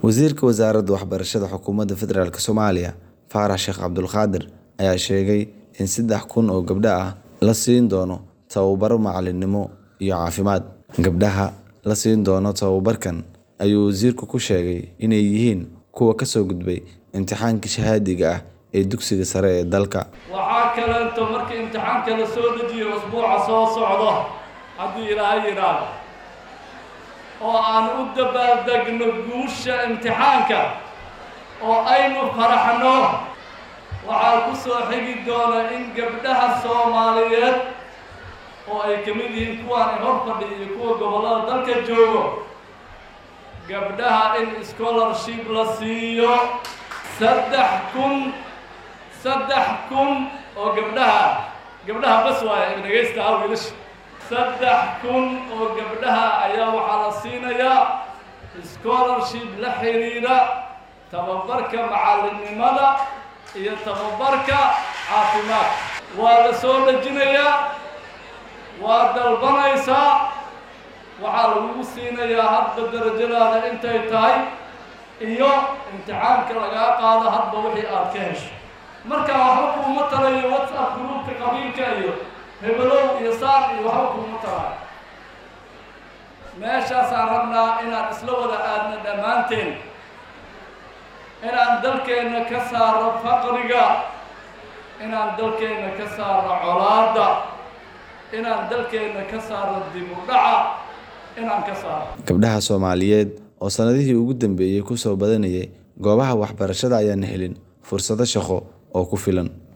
Wasiirka Wasaaradda Waxbarashada Xukuumadda Federaalk Soomaaliya Faarax Sheekh Cabdulqaadir ayaa sheegay in saddex kun oo gabdho ah la siin doono tababaro macallinimo iyo caafimaad. Gabdhaha la siin doono tababarkan ayuu wasiirku ku sheegay inay yihiin kuwa ka soo gudbay imtixaankii shahaadiga ah ee dugsiga sare ee dalka. waxaa kaleeto marka imtixaanka la soo dejiyo usbuuca soo socdo haddii ilaahay yidhaahdo oo aan u dabaaldegno guusha imtixaanka oo aynu faraxno waxaa ku soo xigi doona in gabdhaha soomaaliyeed oo ay ka mid yihiin kuwaan hor fadhiya iyo kuwa gobollada dalka joogo gabdhaha in scholarship la siiyo saddex kun saddex kun oo gabdhaha gabdhaha bas waaya dhegaysta ha wiilasha saddex kun oo gabdhaha ayaa waxaa la siinayaa scholarship la xiriira tababarka macallinnimada iyo tababarka caafimaadka waa la soo dhejinayaa waa dalbanaysaa waxaa lagugu siinayaa hadba darajadaada intay tahay iyo imtixaanka lagaa qaado hadba wixii aad ka hesho marka waxba kuuma talayo whatsapp gruubka qabiilka iyo hebelow iyo saar iyo waxba kuuma talayo meeshaasaan rabnaa inaan isla wada aadno dhammaanteen inaan dalkeenna ka saaro faqriga inaan dalkeenna ka saaro colaadda inaan dalkeenna ka saaro dib u dhaca inaan ka saaro Gabdhaha Soomaaliyeed oo sanadihii ugu dambeeyay ku soo badanayay goobaha waxbarashada ayaan helin fursado shaqo oo ku filan.